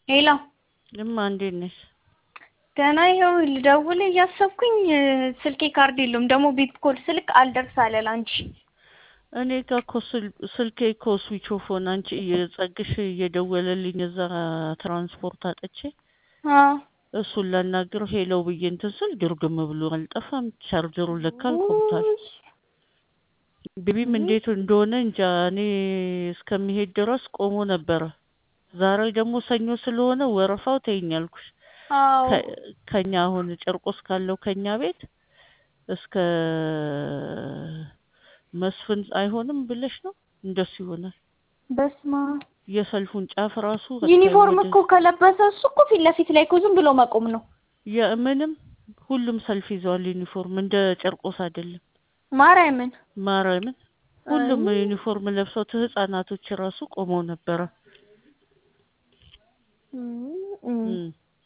ሄሎ እማ እንዴት ነሽ? ደህና ይኸው ልደውል እያሰብኩኝ ስልኬ ካርድ የለውም። ደግሞ ቤት ኮል ስልክ አልደርስ አለ ላንቺ። እኔ ጋ እኮ ስል- ስልኬ እኮ ስዊች ኦፍ ሆነ። አንቺ ጸግሽ እየደወለልኝ እዛ ትራንስፖርት አጥቼ አዎ እሱን ላናግረው ሄለው ብዬ እንትን ስል ድርግም ብሎ አልጠፋም። ቻርጀሩን ለካ አልቆብታል። ቤቢም እንዴት እንደሆነ እንጃ። እኔ እስከሚሄድ ድረስ ቆሞ ነበረ። ዛሬ ደግሞ ሰኞ ስለሆነ ወረፋው ተይኝ አልኩሽ። አዎ ከ- ከኛ አሁን ጨርቆስ ካለው ከኛ ቤት እስከ መስፍን አይሆንም ብለሽ ነው? እንደሱ ይሆናል። በስማ የሰልፉን ጫፍ ራሱ ዩኒፎርም ወደ- እኮ ከለበሰ እሱ እኮ ፊት ለፊት ላይ እኮ ዝም ብሎ መቆም ነው። የምንም ሁሉም ሰልፍ ይዘዋል ዩኒፎርም፣ እንደ ጨርቆስ አይደለም። ማርያምን ማርያምን ሁሉም አይ። ዩኒፎርም ለብሰው ህጻናቶች ራሱ ቆመው ነበረ። እም፣ እም፣ እም።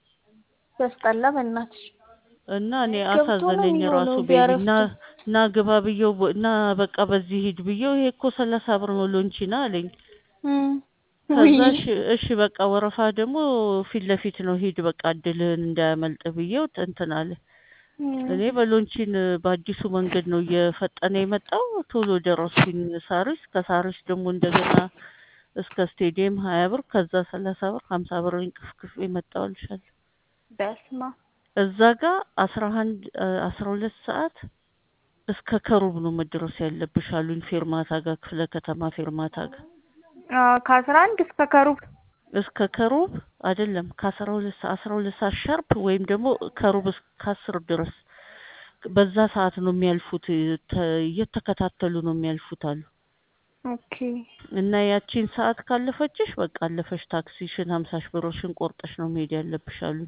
ያስጠላ በእናትሽ። እና እኔ ገብቶ ነው አሳዘነኝ የሚሆነው ራሱ ቤቢ ቢያረፍዱ። ና ና ግባ ብየው በ- ና በቃ በዚህ ሂድ ብየው ይሄ እኮ ሰላሳ ብር ነው ሎንቺና አለኝ። እም፣ ከዛ ውይ እሺ እሺ በቃ ወረፋ ደግሞ ፊት ለፊት ነው ሂድ በቃ እድልህን እንዳያመልጥ ብየው እንትን አለ። እም፣ እኔ በሎንቺን በአዲሱ መንገድ ነው እየፈጠነ የመጣው ቶሎ ደረስኩኝ ሳሪስ። ከሳሪስ ደግሞ እንደገና እስከ ስቴዲየም ሀያ ብር ከዛ ሰላሳ ብር ሀምሳ ብር እንቅፍቅፍ የመጣው ልሻለሁ። በስማ እዛ ጋር አስራ አንድ አስራ ሁለት ሰዓት እስከ ከሩብ ነው መድረስ ያለብሽ አሉኝ። ፌርማታ ጋር ክፍለ ከተማ ፌርማታ ጋር ከአስራ አንድ እስከ ከሩብ እስከ ከሩብ አይደለም ከአስራ ሁለት ሰዓት አስራ ሁለት ሰዓት ሻርፕ ወይም ደግሞ ከሩብ እስከ አስር ድረስ በዛ ሰዓት ነው የሚያልፉት። ተ- እየተከታተሉ ነው የሚያልፉት አሉ። ኦኬ እና ያቺን ሰዓት ካለፈችሽ በቃ አለፈሽ። ታክሲሽን ሀምሳሽ ብሮሽን ቆርጠሽ ነው መሄድ ያለብሽ አሉኝ።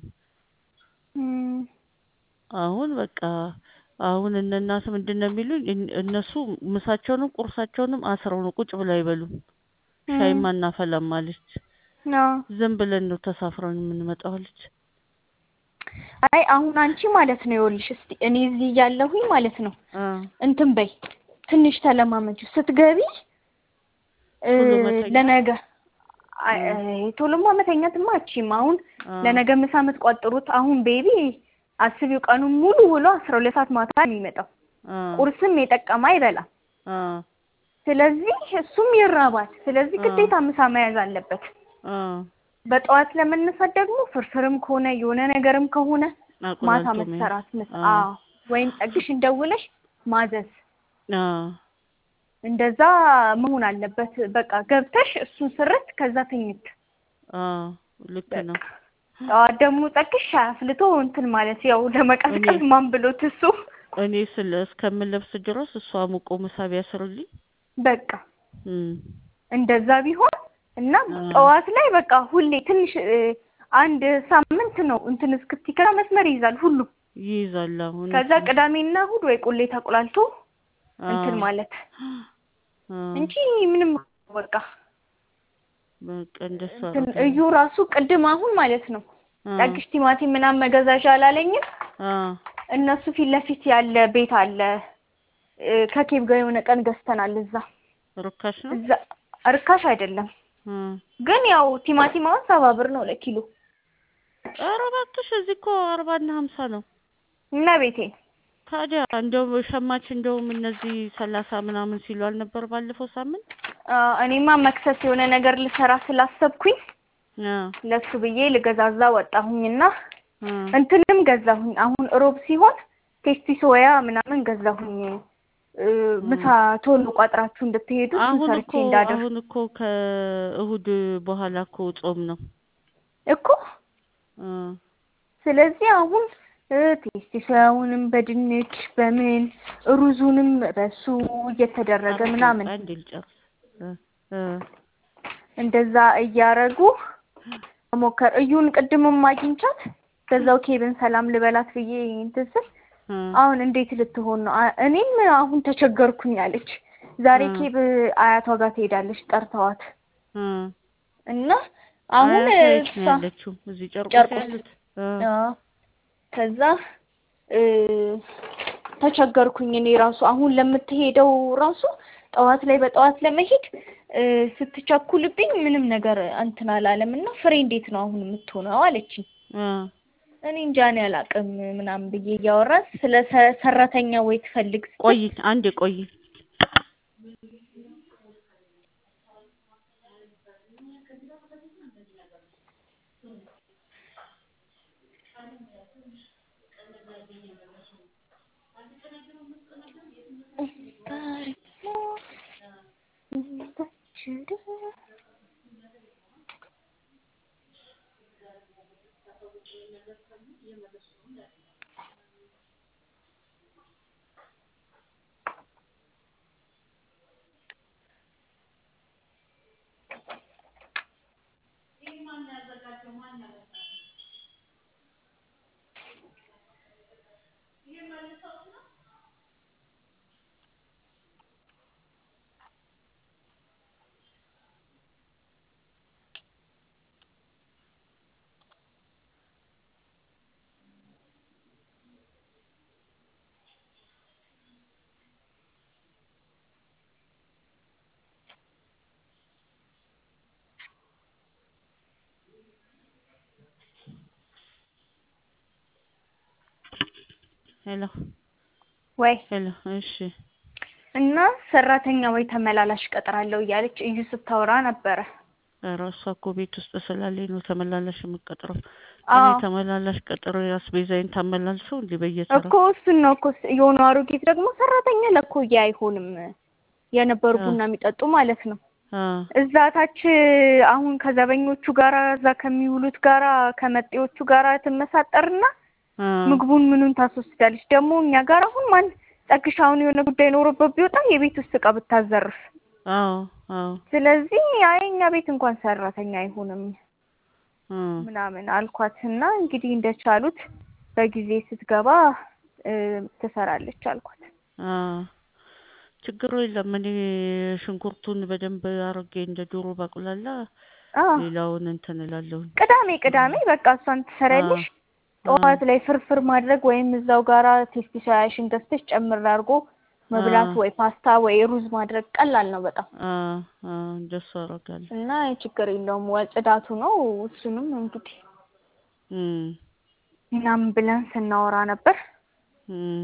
እም፣ አሁን በቃ አሁን እነ እናት ምንድን ነው የሚሉኝ? እን- እነሱ ምሳቸውንም ቁርሳቸውንም አስረው ነው ቁጭ ብለው አይበሉም። ሻይም እም፣ አናፈላም አለች። አዎ ዝም ብለን ነው ተሳፍረን የምንመጣው አለች። አይ አሁን አንቺ ማለት ነው ይኸውልሽ፣ እስቲ እኔ እዚህ እያለሁኝ ማለት ነው አ እንትን በይ ትንሽ ተለማመጁ። ስትገቢ እ፣ ቶሎ መተኛት? ለነገ አይ፣ እ። አይ፣ ቶሎማ መተኛትማ አትችይም። አሁን አ ለነገ ምሳ የምትቋጥሩት አሁን ቤቢ አስቢው፣ ቀኑን ሙሉ ውሎ አስራ ሁለት ሰዓት ማታ ነው የሚመጣው። አ ቁርስም የጠቀመ አይበላም። አ ስለዚህ እሱም ይራባል። ስለዚህ አ ግዴታ ምሳ መያዝ አለበት። አ በጠዋት ለመነሳት ደግሞ ፍርፍርም ከሆነ የሆነ ነገርም ከሆነ ማታ አቆላልጦ መሄድ። መሰራት ምስ አ አዎ ወይም ጠግሽን ደውለሽ ማዘዝ አ እንደዛ መሆን አለበት። በቃ ገብተሽ እሱን ስርት ከዛ ተኝት። አ ልክ ነው። በቃ ጠዋት ደግሞ ጠግሽ አፍልቶ እንትን ማለት ያው ለመቀዝቀዝ እኔ- ማን ብሎት እሱ እኔ ስለ እስከምለብስ ድረስ እሷ ሙቆ ምሳ ቢያስርልኝ በቃ እም እንደዛ ቢሆን እና አ ጠዋት ላይ በቃ ሁሌ ትንሽ እ፣ አንድ ሳምንት ነው እንትን እስክቲ ከዛ መስመር ይይዛል ሁሉ ይይዛል። አሁን ከዛ ቅዳሜና እሑድ ወይ ቁሌ ተቆላልቶ አ እንትን ማለት አ እንጂ ምንም በቃ በቃ እንደሱ እንትን አደርጋለሁ። እዩ ራሱ ቅድም አሁን ማለት ነው አ ጠግሽ ቲማቲም ምናምን መገዛዣ አላለኝም። አ እነሱ ፊት ለፊት ያለ ቤት አለ እ፣ ከኬብ ጋር የሆነ ቀን ገዝተናል። እዛ ርካሽ ነው። እዛ እርካሽ አይደለም አ ግን ያው ቲማቲም አሁን ሰባ ብር ነው ለኪሎ ኧረ እባክሽ እዚህ እኮ አርባና ሀምሳ ነው። እና ቤቴ ታዲያ እንደው ሸማች እንደውም እነዚህ ሰላሳ ምናምን ሲሉ አልነበር ባለፈው ሳምንት? አ፣ እኔማ መክሰስ የሆነ ነገር ልሰራ ስላሰብኩኝ አ ለሱ ብዬ ልገዛዛ ወጣሁኝና አ እንትንም ገዛሁኝ። አሁን እሮብ ሲሆን ቴስቲ ሶያ ምናምን ገዛሁኝ እ፣ ምሳ ቶሎ ቋጥራችሁ እንድትሄዱ እሱን አሁን ሰርቼ እኮ እንዳደር አሁን እኮ ከእሁድ በኋላ እኮ ጾም ነው። እኮ አ ስለዚህ አሁን እ፣ ቴስቲ ሶያውንም በድንች በምን ሩዙንም በሱ እየተደረገ አንዴ ምናምን አንዴ ልጨርስ። እ እ እንደዛ እያረጉ ሞከር እዩን ቅድምም አግኝቻት በዛው ኬብን ሰላም ልበላት ብዬ እንትን ስል እ አሁን እንዴት ልትሆን ነው? አ- እኔም አሁን ተቸገርኩኝ አለች። ዛሬ እ ኬብ አያቷ ጋር ትሄዳለች ጠርተዋት እ እና አሁን አያቷ የት ነው እሷ ያለችው? እዚህ ጨርቆስ ጨርቆስ ያሉት? እ አዎ፣ ከዛ እ ተቸገርኩኝ እኔ ራሱ አሁን ለምትሄደው ራሱ ጠዋት ላይ በጠዋት ለመሄድ እ ስትቸኩልብኝ ምንም ነገር እንትን አላለም እና ፍሬ እንዴት ነው አሁን የምትሆነው አለችኝ። አ እኔ እንጃ እኔ አላውቅም ምናምን ብዬ እያወራን ስለ ሰ- ሰራተኛ ወይ ትፈልግ ስትል ቆይ አንዴ ቆይ ሄሎ ወይ ሄሎ እሺ እና ሰራተኛ ወይ ተመላላሽ ቀጥራለሁ እያለች እዩ ስታወራ ነበረ። ኧረ እሷ እኮ ቤት ውስጥ ስላለኝ ነው ተመላላሽ የምቀጥረው። እኔ አዎ ተመላላሽ ቀጥሮ አስቤዛዬን ታመላልሰው እንዴ በየተራ እኮ እሱን ነው እኮ የሆኑ አሮጊት ደግሞ ሰራተኛ ለኮያ አይሆንም የነበሩ አ ቡና የሚጠጡ ማለት ነው። አ እዛ ታች አሁን ከዘበኞቹ ጋራ እዛ ከሚውሉት ጋራ ከመጤዎቹ ጋራ ትመሳጠርና አ ምግቡን ምኑን ታስወስዳለች። ደግሞ እኛ ጋር አሁን ማን ጠግሽ አሁን የሆነ ጉዳይ ኖሮበት ቢወጣ የቤት ውስጥ እቃ ብታዘርፍ። አዎ አዎ ስለዚህ አይ እኛ ቤት እንኳን ሰራተኛ አይሆንም አ ምናምን አልኳት እና እንግዲህ እንደቻሉት በጊዜ ስትገባ እ ትሰራለች አልኳት። አ ችግሩ የለም። እኔ ሽንኩርቱን በደንብ አድርጌ እንደ ዶሮ ባቁላላ አዎ ሌላውን እንትን እላለሁኝ። ቅዳሜ ቅዳሜ በቃ እሷን አ ትሰሪያለሽ። አ ጠዋት ላይ ፍርፍር ማድረግ ወይም እዛው ጋራ ቴስቲ ሻያሽን ገዝተሽ ጨምር አድርጎ አ መብላት ወይ ፓስታ ወይ ሩዝ ማድረግ ቀላል ነው በጣም አ አ እንደሱ አደርጋለሁ። እና ችግር የለውም። ወ- ጽዳቱ ነው እሱንም እንግዲህ እም ምናምን ብለን ስናወራ ነበር። እም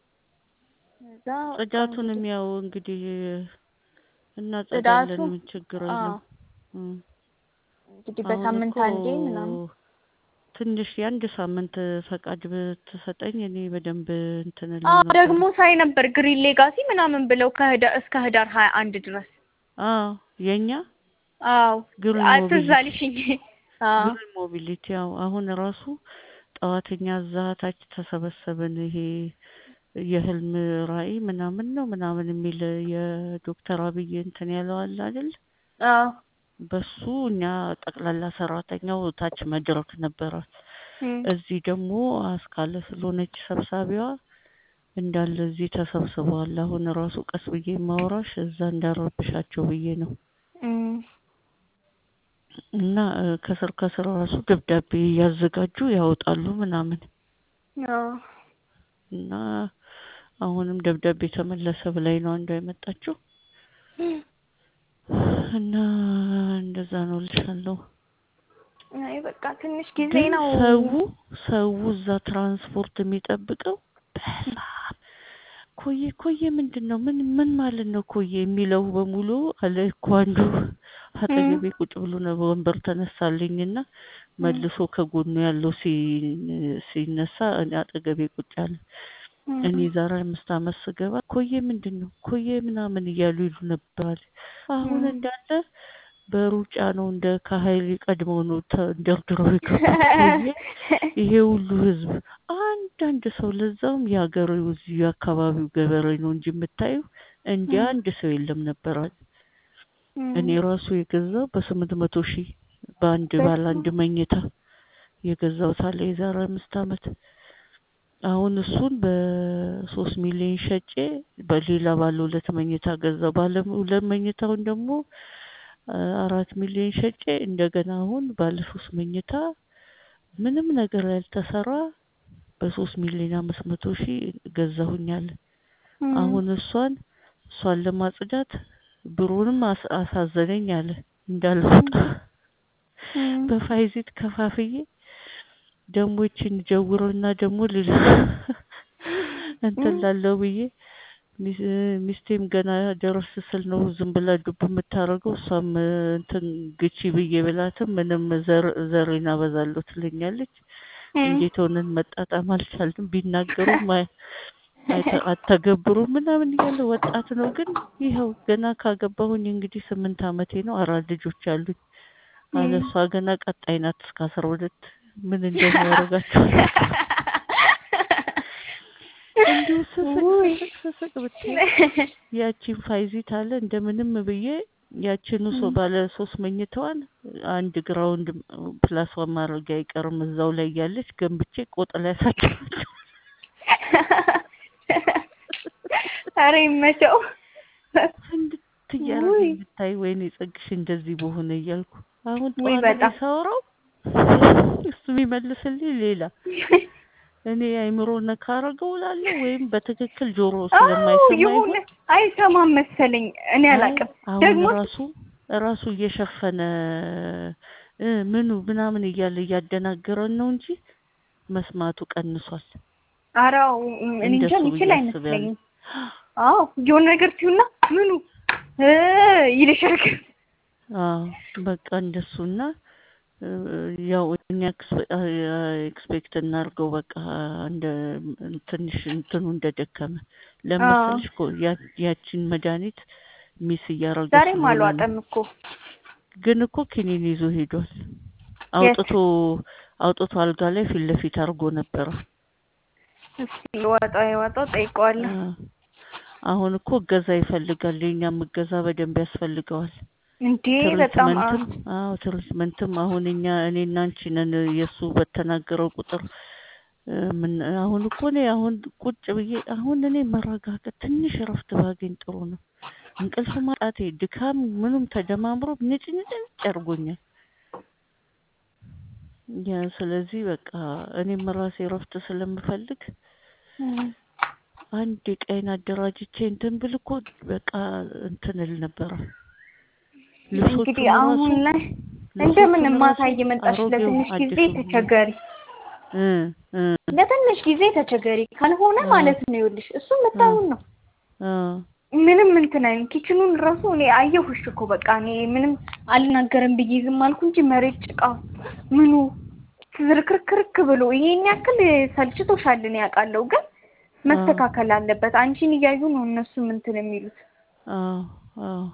እዛ በቃ ጽዳቱንም እንግዲህ ያው እንግዲህ ጽዳቱ እናጸዳለን። ምን ችግር አዎ የለው። እም እንግዲህ አሁን በሳምንት እኮ አንዴ ምናምን ትንሽ የአንድ ሳምንት ፈቃድ ብትሰጠኝ እኔ በደንብ እንትን እል አዎ ነበር። ደግሞ ሳይ ነበር ግሪን ሌጋሲ ምናምን ብለው ከህዳር እስከ ህዳር ሀያ አንድ ድረስ አዎ የኛ አዎ ግሪን አ- ትዝ ሞቢሊቲ አለሽኝ። አዎ ግሪን ሞቢሊቲ ያው አሁን ራሱ ጠዋተኛ እዛ ታች ተሰበሰብን። ይሄ የህልም ራዕይ ምናምን ነው ምናምን የሚል የዶክተር አብይ እንትን ያለው አለ አይደል? አዎ በሱ እኛ ጠቅላላ ሰራተኛው ታች መድረክ ነበራት። እም እዚህ ደግሞ አስካለ ስለሆነች ሰብሳቢዋ እንዳለ እዚህ ተሰብስበዋል። አሁን ራሱ ቀስ ብዬ ማውራሽ እዛ እንዳረብሻቸው ብዬ ነው። እም እና እ ከስር ከስር ራሱ ደብዳቤ እያዘጋጁ ያወጣሉ ምናምን አዎ እና አሁንም ደብዳቤ ተመለሰ ብላኝ ነው አንዷ የመጣችው እና እንደዛ ነው እልሻለሁ። አይ በቃ ትንሽ ጊዜ ግን ነው። ሰው ሰው እዛ ትራንስፖርት የሚጠብቀው በጣም ኮዬ ኮዬ ምንድን ነው ምን ምን ማለት ነው ኮዬ የሚለው በሙሉ አለ እኮ አንዱ አጠገቤ ቁጭ ብሎ ነው በወንበር ተነሳልኝና እም መልሶ ከጎኑ ያለው ሲ- ሲነሳ እኔ አጠገቤ ቁጭ አለ። እኔ እም ዛሬ አምስት አመት ስገባ ኮዬ ምንድን ነው ኮዬ ምናምን እያሉ ይሉ ነበር አለ። አሁን እም እንዳለ በሩጫ ነው እንደ ከሀይል ቀድመው ነው ተንደርድረው የገቡት ኮዬ ይሄ ሁሉ ህዝብ አንዳንድ ሰው ለዛውም የሀገሬው እዚህ የአካባቢው ገበሬ ነው እንጂ የምታየው እንዲህ እም አንድ ሰው የለም ነበር አለ። እኔ እም ራሱ የገዛው በስምንት መቶ ሺህ በአንድ ባለ በስመ አንድ መኝታ የገዛሁት አለ የዛሬ አምስት አመት። አሁን እሱን በሶስት ሚሊዮን ሸጬ በሌላ ባለ ሁለት መኝታ ገዛው። ባለ ሁለት መኝታውን ደግሞ አ- አራት ሚሊዮን ሸጬ እንደገና አሁን ባለ ሶስት መኝታ ምንም ነገር ያልተሰራ በሶስት ሚሊዮን አምስት መቶ ሺህ ገዛሁኛል። እም አሁን እሷን እሷን ለማጽዳት ብሩንም አስ- አሳዘነኝ አለ እንዳልወጣ እም፣ በፋይዚት ከፋፍዬ ደግሞ ይችን ጀውረውና ደግሞ ልል እንትን ላለው ብዬ ሚስ- ሚስቴም ገና ደረስ ስል ነው ዝም ብላ ዱብ የምታደርገው። እሷም እንትን ግቺ ብዬ ብላትም ምንም ዘር ዘሬን አበዛለሁ ትለኛለች። እም። እንዴት ሆነን መጣጣም አልቻልንም። ቢናገሩም አይ- አይተ- አተገብሩም ምናምን እያለ ወጣት ነው። ግን ይኸው ገና ካገባሁኝ እንግዲህ ስምንት ዓመቴ ነው። አራት ልጆች አሉኝ። አለ እም። እሷ ገና ቀጣይ ናት እስከ አስራ ሁለት ምን እንደሚያደርጋቸው እንዲሁ ስስቅ ውይ። ስስቅ ስስቅ ብታይ ያቺን ፋይዚት አለ እንደምንም ብዬ ያቺኑ ሰው ባለ ሶስት መኝታዋን አንድ ግራውንድ ፕላስዋን ማድረግ አይቀርም እዛው ላይ ያለች ገንብቼ ቆጥ ላይ ያሳድራቸው። ኧረ ይመቸው። እንድት እያደረገኝ ውይ። ብታይ ወይኔ ጸግሽ እንደዚህ በሆነ እያልኩ አሁን ውይ ጠዋት ላይ በጣም። ሳወራው እሱ የሚመልስልኝ ሌላ እኔ አይምሮ ነካ አረገው እላለሁ ወይም በትክክል ጆሮ አዎ ስለማይሰማ የሆነ ይሆን አይሰማም መሰለኝ። እኔ አላውቅም። አሁን ደግሞ ራሱ ራሱ እየሸፈነ እ ምኑ ምናምን እያለ እያደናገረን ነው እንጂ መስማቱ ቀንሷል። አራው እኔ እንጃ እንደሱ የሚችል ብዬ አይመስለኝም። አዎ የሆነ ነገር ሲሆንና ምኑ እ ይልሻል። አዎ በቃ እንደሱና እ ያው እኛ ኤክስፔክት እናድርገው በቃ እንደ ትንሽ እንትኑ እንደደከመ ለመሰልሽ እኮ ያ- ያቺን መድኃኒት ሚስ እያረገ ዛሬም ስለሆነ ነው። አልዋጠም እኮ ግን እኮ ኪኒን ይዞ ሄዷል። አውጥቶ አውጥቶ አልጋ ላይ ፊት ለፊት አድርጎ ነበረ። እስኪ ልዋጣው የዋጣው ጠይቀዋለሁ። አ- አሁን እኮ እገዛ ይፈልጋል። የኛም እገዛ በደንብ ያስፈልገዋል። እንዴ በጣም አ- ትሪትመንትም አዎ ትሪትመንትም አሁን እኛ እኔና አንቺ ነን የእሱ በተናገረው ቁጥር እ ምን አሁን እኮ እኔ አሁን ቁጭ ብዬ አሁን እኔ መረጋጋት ትንሽ እረፍት ባገኝ ጥሩ ነው። እንቅልፍ ማጣቴ ድካም ምኑም ተደማምሮ ንጭንጭንጭ አድርጎኛል። ያ ስለዚህ በቃ እኔም ራሴ እረፍት ስለምፈልግ እም። አንድ ቀይን አደራጅቼ እንትን ብል እኮ በቃ እንትን እል ነበረ። ልብሶቹን እንግዲህ ራሱ አሁን ላይ ልብሶቹን እንደምን ራሱ ማሳይ መጣሽ። አሮጌው ለትንሽ ጊዜ አዲሱ ተቸገሪ፣ እ እ ለትንሽ ጊዜ ተቸገሪ ካልሆነ አዎ። ማለት ነው። ይኸውልሽ እሱ የምታዩን ነው። አ ምንም እንትን አይልም። ኪችኑን ራሱ እኔ አየሁሽ እኮ በቃ እኔ ምንም አልናገርም ብዬ ዝም አልኩ እንጂ መሬት ጭቃ ምኑ ዝርክርክርክ ብሎ ይሄን ያክል ሰልችቶሻል እኔ ያውቃለሁ፣ ግን መስተካከል አለበት። አንቺን እያዩ ነው እነሱም እንትን የሚሉት። አዎ አዎ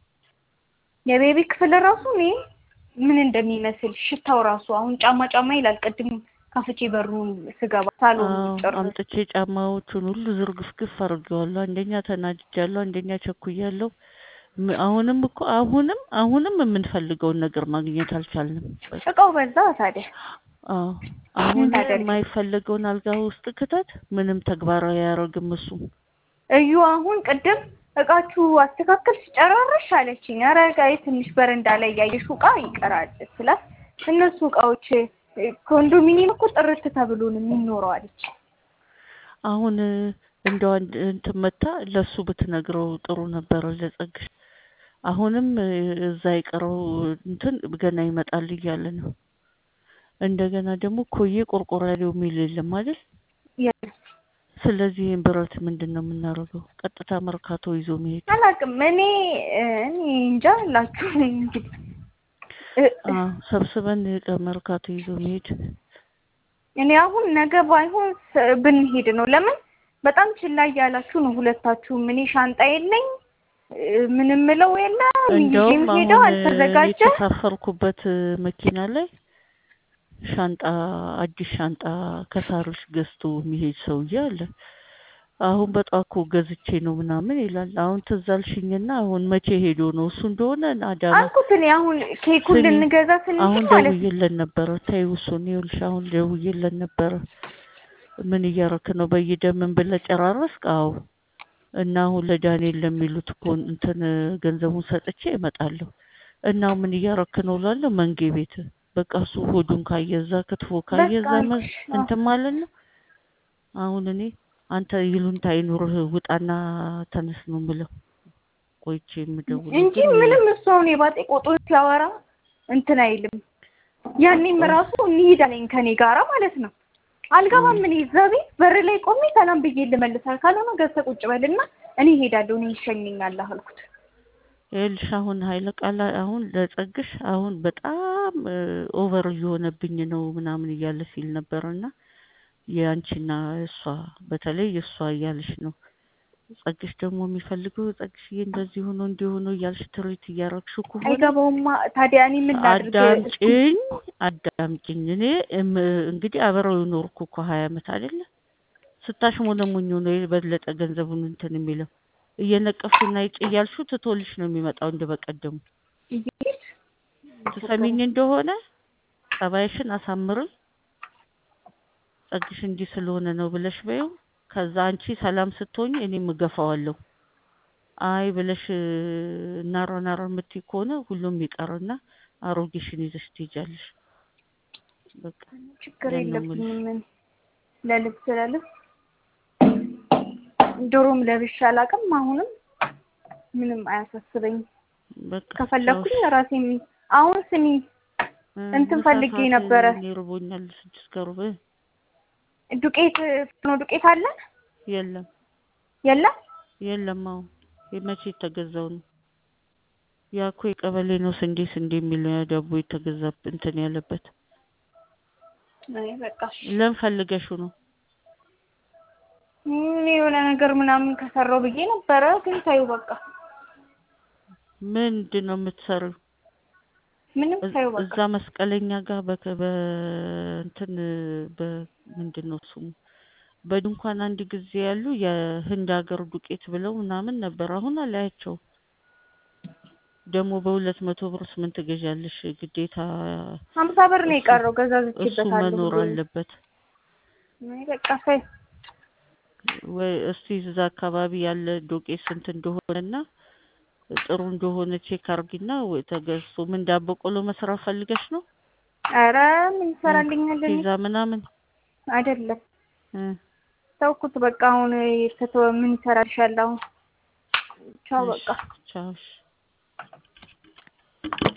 የቤቢ ክፍል ራሱ እኔ ምን እንደሚመስል ሽታው ራሱ አሁን ጫማ ጫማ ይላል። ቅድም ከፍቼ በሩን ስገባ ሳሎን አዎ ጭር አምጥቼ ጫማዎቹን ሁሉ ዝርግፍግፍ አድርጌዋለሁ። አንደኛ ተናድጃለሁ፣ አንደኛ ቸኩያለሁ። ም- አሁንም እኮ አሁንም አሁንም የምንፈልገውን ነገር ማግኘት አልቻልንም። በቃ እቃው በዛ ታዲያ አዎ አሁን ታደርጊ? የማይፈለገውን አልጋ ውስጥ ክተት ምንም ተግባራዊ አያደርግም እሱ። እዩ አሁን ቅድም እቃችሁ አስተካከል ሲጨራረሽ አለችኝ። ኧረ እቃዬ ትንሽ በረንዳ ላይ ያየሽው እቃ ይቀራል ስላት እነሱ እቃዎች እ፣ ኮንዶሚኒየም እኮ ጥርት ተብሎ ነው የሚኖረው አለች። አሁን እ፣ እንደው አንድ እንትን መታ ለሱ ብትነግረው ጥሩ ነበረ ለጸግሽ። አሁንም እ፣ እዛ የቀረው እንትን ገና ይመጣል እያለ ነው። እንደገና ደግሞ ኮዬ ቆርቆራሌው የሚል የለም አይደል? የለም ስለዚህ ይህን ብረት ምንድን ነው የምናደርገው? ቀጥታ መርካቶ ይዞ መሄድ። አላውቅም እኔ እ፣ እኔ እንጃ አላችሁ እንግዲህ እ፣ አዎ ሰብስበን መርካቶ ይዞ መሄድ። እኔ አሁን ነገ ባይሆን ስ- ብንሄድ ነው። ለምን በጣም ችላ እያላችሁ ነው ሁለታችሁም። እኔ ሻንጣ የለኝ እ፣ ምንም ምለው የለ እንደውም ይዤም አሁን ሄደው እ፣ አልተዘጋጀ የተሳፈርኩበት እ፣ መኪና ላይ ሻንጣ አዲስ ሻንጣ ከሳሮች ገዝቶ የሚሄድ ሰውዬ አለ። አሁን በጧት እኮ ገዝቼ ነው ምናምን ይላል። አሁን ትዝ አልሽኝና አሁን መቼ ሄዶ ነው እሱ እንደሆነ አዳማ አልኩት። እኔ አሁን ኬኩን ስሚ፣ ልንገዛ ስንል አሁን ማለት ነው ደውዬለን ነበረ። ተይው እሱን ይኸውልሽ፣ አሁን ደውዬለን ነበረ። ምን እያረክ ነው? በይደምን ብለህ ጨራረስክ? አዎ። እና አሁን ለዳንኤል ለሚሉት እኮ እንትን ገንዘቡን ሰጥቼ እመጣለሁ። እና ምን እያረክ ነው እላለሁ። መንጌ ቤት በቃ እሱ ሆዱን ካየዛ ክትፎ ካየዛ በቃ መ- አልኩሽ። አዎ። እንትን ማለት ነው። አሁን እኔ አንተ ይሉንታ ይኑርህ ውጣና ተነስ ነው የምለው። ቆይቼ የምደውለው እንጂ ግን ምንም እሱ አሁን የባጤ ቆጡን ሲያወራ እንትን አይልም። ያኔም ራሱ እንሂድ አለኝ ከኔ ጋራ ማለት ነው። አልገባም እኔ እዛ ቤት በር ላይ ቆሜ ሰላም ብዬ ልመልሳል ካልሆነ ገብተህ ቁጭ በልና እኔ እሄዳለሁ እኔ ይሸኘኛል አልኩት። ይኸውልሽ አሁን ኃይለ ቃል አሁን ለጸግሽ አሁን በጣም ኦቨር እየሆነብኝ ነው ምናምን እያለ ሲል ነበር እና የአንቺና እሷ በተለይ እሷ እያለሽ ነው። ጸግሽ ደግሞ የሚፈልገው ጸግሽዬ እንደዚህ ሆኖ እንዲህ ሆኖ እያልሽ ትርኢት እያረግሽው ከሆነ አይገባውማ ታዲያ እኔ ምን ላድርግ? አዳምጪኝ አዳምጪኝ። እኔ እም- እንግዲህ አብረው የኖርኩ እኮ ሀያ ዓመት አይደለ ስታሽሞነሙኝ ነው የበለጠ ገንዘቡን እንትን የሚለው እየነቀፍሽና ይጭ እያልሽው ትቶልሽ ነው የሚመጣው እንደ በቀደሙ። ትሰሚኝ እንደሆነ ጸባይሽን አሳምሪ። ጸግሽ እንዲህ ስለሆነ ነው ብለሽ በይው። ከዛ አንቺ ሰላም ስትሆኝ እኔም እገፋዋለሁ። አይ ብለሽ ናሮ ናሮ የምትይ ከሆነ ሁሉም ይቀርና አሮጌሽን ይዘሽ ትሄጃለሽ። በቃ ችግር ያን ነው የለብኝም እኔ ለልብስ ለልብስ ድሮም ለብሼ አላውቅም። አሁንም ምንም አያሳስበኝም። በቃ ከፈለኩኝ ራሴ አሁን ስሚ እንትን ፈልጌ ነበረ። ይርቦኛል። ስድስት ከሩብ ዱቄት ፍኖ ዱቄት አለ የለም የለም? የለም። አሁን የመቼ የተገዛው ነው? ያ እኮ የቀበሌ ነው ስንዴ ስንዴ የሚል ዳቦ የተገዛ እንትን ያለበት አይ በቃ እሺ። ለምን ፈልገሽው ነው? እኔ የሆነ ነገር ምናምን ከሰራው ብዬ ነበረ፣ ግን ታዩ በቃ ምንድን ነው የምትሰሪው? ምንም ታዩ በቃ እዛ መስቀለኛ ጋር በከ በእንትን በምንድን ነው ስሙ በድንኳን አንድ ጊዜ ያሉ የህንድ ሀገር ዱቄት ብለው ምናምን ነበር። አሁን አላያቸው ደግሞ በሁለት መቶ ብር ምን ትገዣለሽ? ግዴታ ሀምሳ ብር ነው የቀረው እሱ ገዛዝቼበታለሁ መኖር ብዬ ነው። አለበት አይ በቃ ሳይ ወይ? እስቲ እዛ አካባቢ ያለ ዱቄት ስንት እንደሆነና ጥሩ እንደሆነ ቼክ አርጊና ወይ ተገዝቶ ምን ዳቦ ቆሎ መስራት ፈልገሽ ነው? ኧረ ምን ይሰራልኛል እኔ ፒዛ ምናምን አይደለም እ ተውኩት በቃ አሁን የተተወ ምን ይሰራልሻል አሁን ቻው በቃ ቻው እሺ።